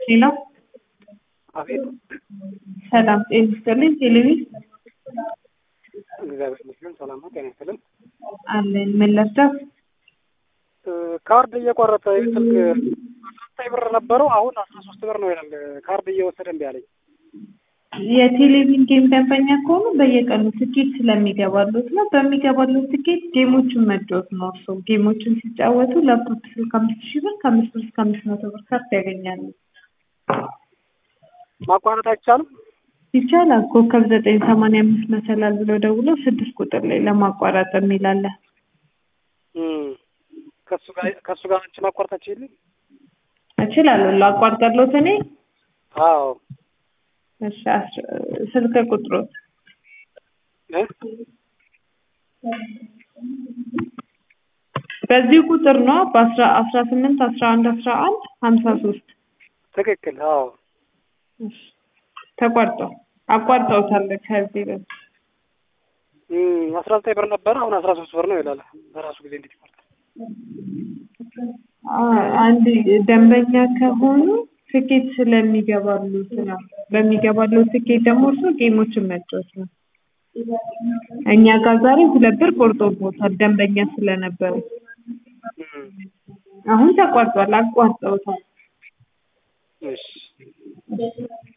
ሄሎ አቤት ሰላም ጤና ይስጥልኝ። ቴሌቪዥን እግዚአብሔር ይመስገን ሰላም ነው። ጤና ይስጥልን። አለን ምን ልርዳው? ካርድ እየቆረጠ ስልክ አስራ ዘጠኝ ብር ነበረው አሁን አስራ ሶስት ብር ነው ይላል። ካርድ እየወሰደ እምቢ አለኝ። የቴሌቪዥን ጌም ደንበኛ ከሆኑ በየቀኑ ትኬት ስለሚገባሉት ነው። በሚገባሉት ትኬት ጌሞችን መጫወት ነው። እርሶ ጌሞችን ሲጫወቱ ላፕቶፕ ስልክ አምስት ሺህ ብር ከአምስት ብር እስከ አምስት መቶ ብር ካርድ ያገኛሉ። ማቋረጥ አይቻልም። ይቻላል። ኮከብ ዘጠኝ ሰማንያ አምስት መሰላል ብለው ደውለው ስድስት ቁጥር ላይ ለማቋረጥ የሚላለ ከሱ ጋር ከሱ ጋር አንቺ ማቋረጣችሁ የለም? እችላለሁ። ላቋርጠሎት እኔ አዎ እሺ፣ አስ- ስልክ ቁጥሮት እ? በዚህ ቁጥር ነው በአስራ አስራ ስምንት አስራ አንድ አስራ አንድ ሀምሳ ሶስት ትክክል። አዎ ተቋርጠው አቋርጠውታል። ከዚህ በፊት እም፣ አስራ ዘጠኝ ብር ነበረ አሁን አስራ ሶስት ብር ነው ይላል። በራሱ ጊዜ እንዴት ይቆርጣል? አ- አንድ ደንበኛ ከሆኑ ትኬት ስለሚገባሉት ነው። በሚገባሉት ትኬት ደግሞ እርሱ ጌሞችን መጫወት ነው። እኛ ጋር ዛሬ ሁለት ብር ቆርጦቦታል ደንበኛ ስለነበረ። እም፣ አሁን ተቋርጧል፣ አቋርጠውታል። እሺ